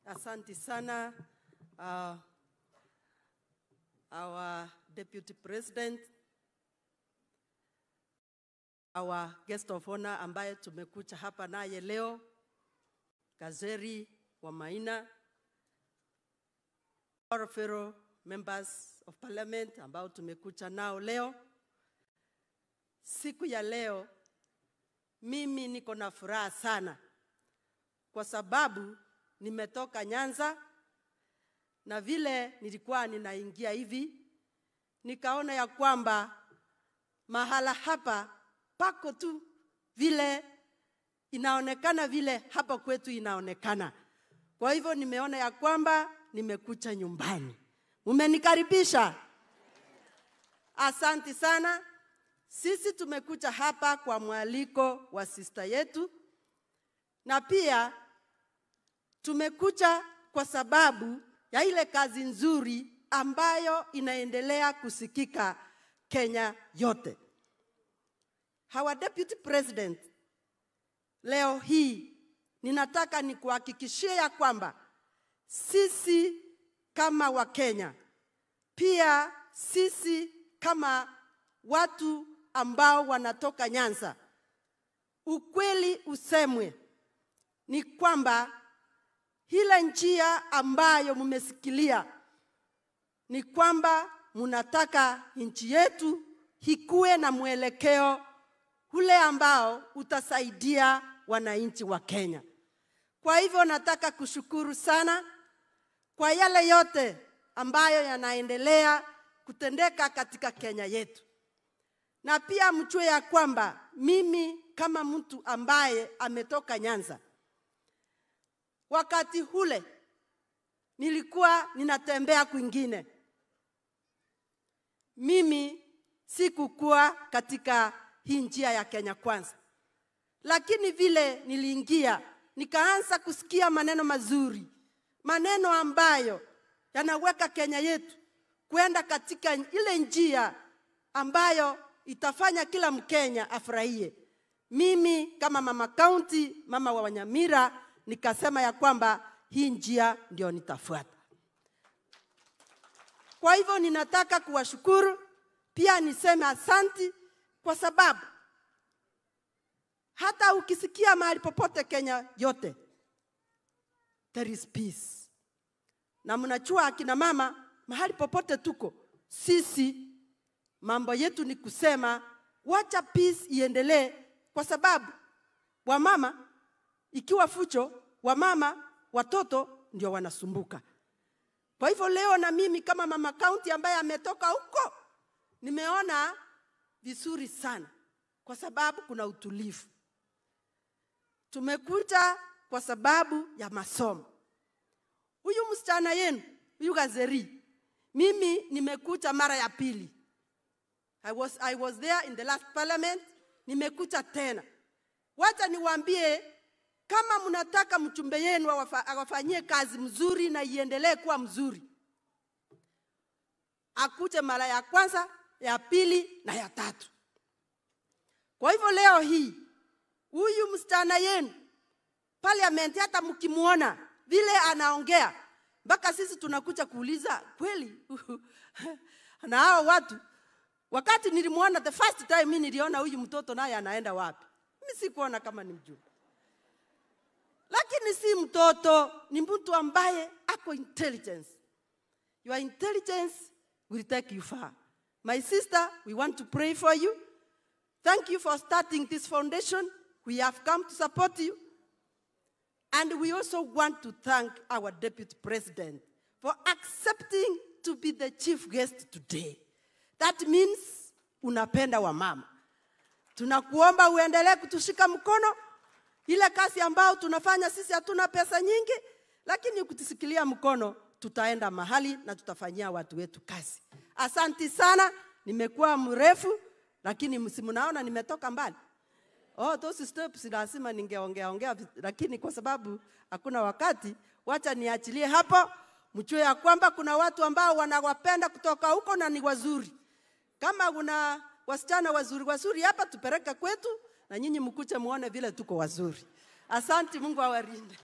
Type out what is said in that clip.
Asante sana uh, our deputy president, our guest of honor ambaye tumekucha hapa naye leo, Gazeri wa Maina, our fellow members of parliament ambao tumekucha nao leo. Siku ya leo mimi niko na furaha sana kwa sababu nimetoka Nyanza na vile nilikuwa ninaingia hivi nikaona ya kwamba mahala hapa pako tu vile inaonekana vile hapa kwetu inaonekana. Kwa hivyo nimeona ya kwamba nimekucha nyumbani. Mumenikaribisha, asanti sana. Sisi tumekucha hapa kwa mwaliko wa sista yetu, na pia tumekucha kwa sababu ya ile kazi nzuri ambayo inaendelea kusikika Kenya yote. Our deputy president, leo hii ninataka nikuhakikishie ya kwamba sisi kama Wakenya, pia sisi kama watu ambao wanatoka Nyanza, ukweli usemwe ni kwamba ile njia ambayo mmesikilia ni kwamba mnataka nchi yetu ikuwe na mwelekeo ule ambao utasaidia wananchi wa Kenya. Kwa hivyo nataka kushukuru sana kwa yale yote ambayo yanaendelea kutendeka katika Kenya yetu, na pia mjue ya kwamba mimi kama mtu ambaye ametoka Nyanza, wakati ule nilikuwa ninatembea kwingine, mimi sikukuwa katika hii njia ya Kenya Kwanza, lakini vile niliingia nikaanza kusikia maneno mazuri, maneno ambayo yanaweka Kenya yetu kwenda katika ile njia ambayo itafanya kila Mkenya afurahie. Mimi kama mama kaunti, mama wa Wanyamira, nikasema ya kwamba hii njia ndio nitafuata. Kwa hivyo ninataka kuwashukuru pia niseme asanti kwa sababu hata ukisikia mahali popote Kenya yote there is peace, na mnajua akina mama, mahali popote tuko sisi, mambo yetu ni kusema wacha peace iendelee, kwa sababu wamama ikiwa fucho, wamama watoto ndio wanasumbuka. Kwa hivyo leo na mimi kama mama kaunti ambaye ametoka huko, nimeona vizuri sana, kwa sababu kuna utulivu. Tumekuja kwa sababu ya masomo. Huyu msichana yenu huyu Gazeri, mimi nimekuja mara ya pili. I was, I was there in the last parliament, nimekuja tena. Wacha niwaambie kama mnataka mchumbe yenu awafa- awafanyie kazi mzuri na iendelee kuwa mzuri, akuje mara ya kwanza, ya pili na ya tatu. Kwa hivyo leo hii huyu msichana yenu parliament, hata mkimwona vile anaongea, mpaka sisi tunakuja kuuliza kweli na hao watu. Wakati nilimwona the first time, mimi niliona huyu mtoto naye anaenda wapi? Mimi sikuona kama ni mjumbe lakini si mtoto, ni mtu ambaye ako intelligence. Your intelligence will take you far. My sister, we want to pray for you. Thank you for starting this foundation. We have come to support you. And we also want to thank our deputy president for accepting to be the chief guest today. That means unapenda wamama. Tunakuomba uendelee kutushika mkono ile kazi ambayo tunafanya sisi, hatuna pesa nyingi, lakini ukitusikilia mkono tutaenda mahali na tutafanyia watu wetu kazi. Asanti sana, nimekuwa mrefu, lakini msimunaona nimetoka mbali. Oh, those steps lazima ningeongea ongea, vi- lakini kwa sababu hakuna wakati, wacha niachilie hapo. Mjue ya kwamba kuna watu ambao wanawapenda kutoka huko na ni wazuri. Kama kuna wasichana wazuri wazuri hapa, tupeleke kwetu na nyinyi mkuche muone vile tuko wazuri. Asante, Mungu awarinde.